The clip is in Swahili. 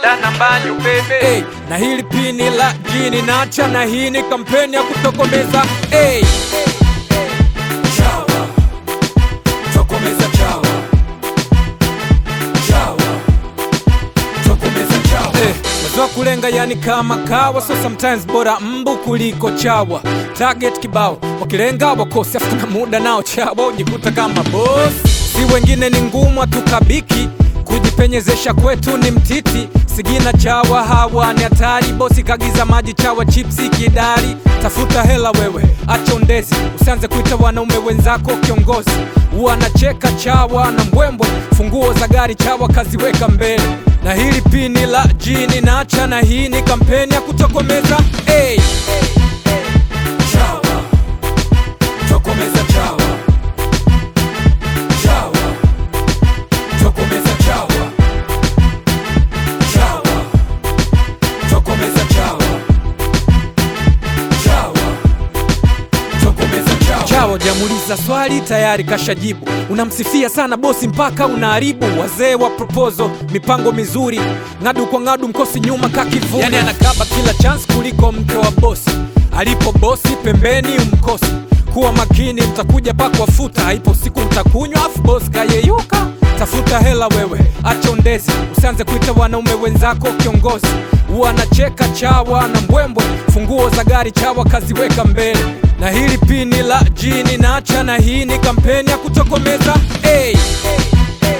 dana mbanyu bebe hey, na hili pini la jini nacha na hii ni kampeni ya kutokomeza hey. Chawa, tokomeza chawa. Chawa, tokomeza chawa. Eh, mazoa kulenga yani kama kawa so sometimes bora mbu kuliko chawa target kibao wakilenga wakosi afu na muda nao chawa ujikuta kama boss si wengine ni ngumu hatukabiki kujipenyezesha kwetu ni mtiti sigina chawa hawa ni hatari bosi kagiza maji chawa chipsi kidari tafuta hela wewe acha undezi usianze kuita wanaume wenzako kiongozi wanacheka chawa na mbwembwe funguo za gari chawa kaziweka mbele na hili pini la jini nacha na hii ni kampeni ya kutokomeza hey. Chawa, tokomeza chawa. Chawa, tokomeza chawa. Chawa, tokomeza chawa. Chawa, tokomeza chawa. Chawa jamuliza swali tayari kashajibu, unamsifia sana bosi mpaka unaharibu wazee wa proposal, mipango mizuri, ng'adu kwa ng'adu, mkosi nyuma kakivuna, yani anakaba kila chance kuliko mke wa bosi. Alipo bosi pembeni umkosi, kuwa makini, mtakuja pakwa futa, haipo siku mtakunywa afu bosi kayeyuka. Tafuta hela wewe, acha undezi, usianze kuita wanaume wenzako kiongozi. Wanacheka chawa na mbwembwe, funguo za gari chawa kaziweka mbele, na hili pini la jini nacha, na hii ni kampeni ya kutokomeza hey.